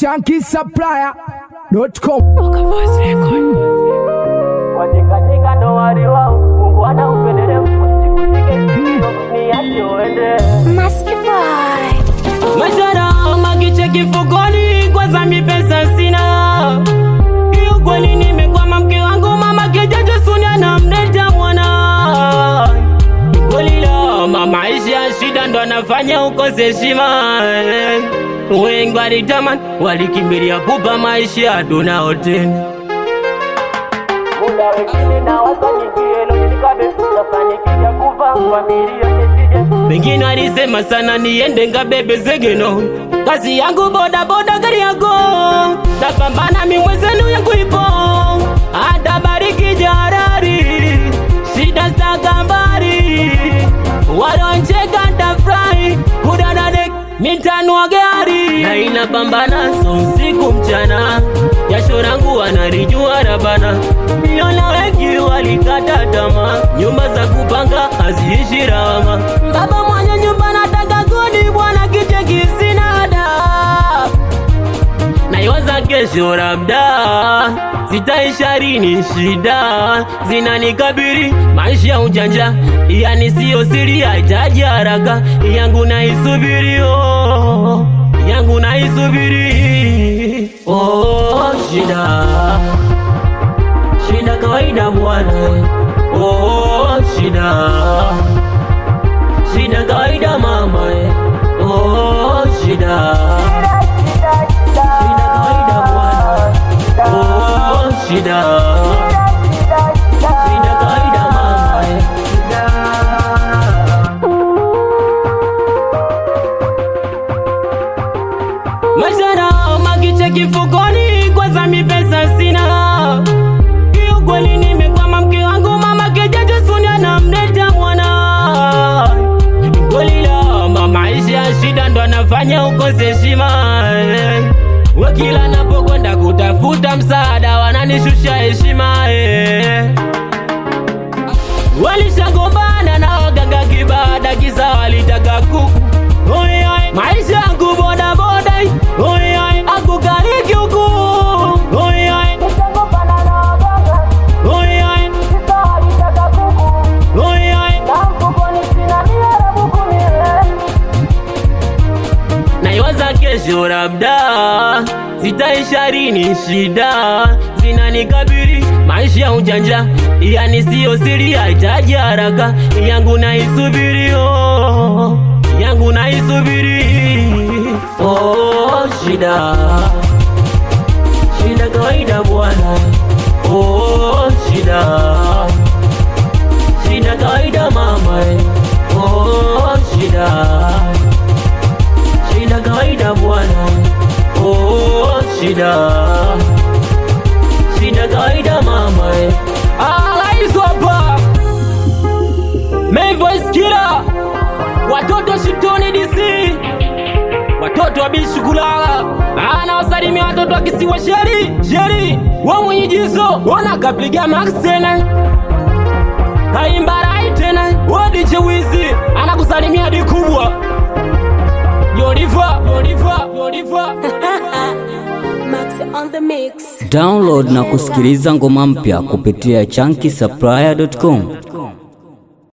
shankisupplier.com. Wajikatika ndo wali wao, Mungu ana upendeleo, usikutike sikio, niache uende. Mashara magiche kifukoni, kwanza mi pesa sina. Kiukweli nimekwama, mke wangu mama kijacho suni anamleta mwana. Kweli lama, maisha ya shida ndo anafanya ukose heshima. Wengi walitamani, walikimbilia pupa maisha tunao tena. Muda wengine na wasanikie, lo nikabe, tafanikisha kufa, familia nisije. Wengine walisema sana niende ngabebe zegeno, kazi yangu boda boda gari yako, napambana mi mwezenu yangu ipo, hata bariki jarari, shida za gambari, waloncheka tafurahi, kudadadek mitanua gari, na inapambana so usiku mchana, jasho langu wanalijua rabana, niona wengi walikata tamaa, nyumba za kupanga haziishi rama, baba mwenye nyumba nataka kodi, bwana kiche kisinada naiwaza kesho labda zitaisharini shida zinanikabiri maisha ya ujanja yani siyo siri hahitaji haraka yangu naisubiri oh, yangu naisubiri oh, shida shida kawaida bwana oh, shida shida kawaida mama eh. oh, shida Shida kawaida bwana. Oh, shida. Shida kawaida mama. eh. Mashara magiche kifukoni, kwanza mi pesa sina. Kiukweli nimekwama, mke wangu mama kijacho suni anamleta mwana. Kweli lama, maisha ya shida ndo anafanya ukose heshima. eh. We kila napokwenda kutafuta msaada wananishusha heshima. eh. Walishagombana na waganga kibada, kisa walitaka kuku. Oi, oi, maisha yangu boda boda, oi, oi, akukariki huku. Oi, oi, Nishagombana na waganga, oi, oi, kisa walitaka kuku. oi, oi. Na mfukoni sina mia na buku mie. naiwaza kesho labda zitaisharini shida zinanikabiri maisha ya ujanja yani siyo siri hahitaji haraka yangu naisubiri oh, yangu naisubiri oh, shida shida kawaida bwana oh, shida shida kawaida mama eh. oh, shida shida kawaida bwana oh, shida shida kawaida mama eh. alaizwapa meivoiskila watoto shitoni dc watoto wa bishukulala ana wasalimia watoto wa kisiwa sheri sheri wa mwenyejizo ona kapiga max tena kaimbarai tena wodiche wizi anakusalimia di kubwa yoliva yoliva yoliva Max on the mix. Download na kusikiliza ngoma mpya kupitia chunky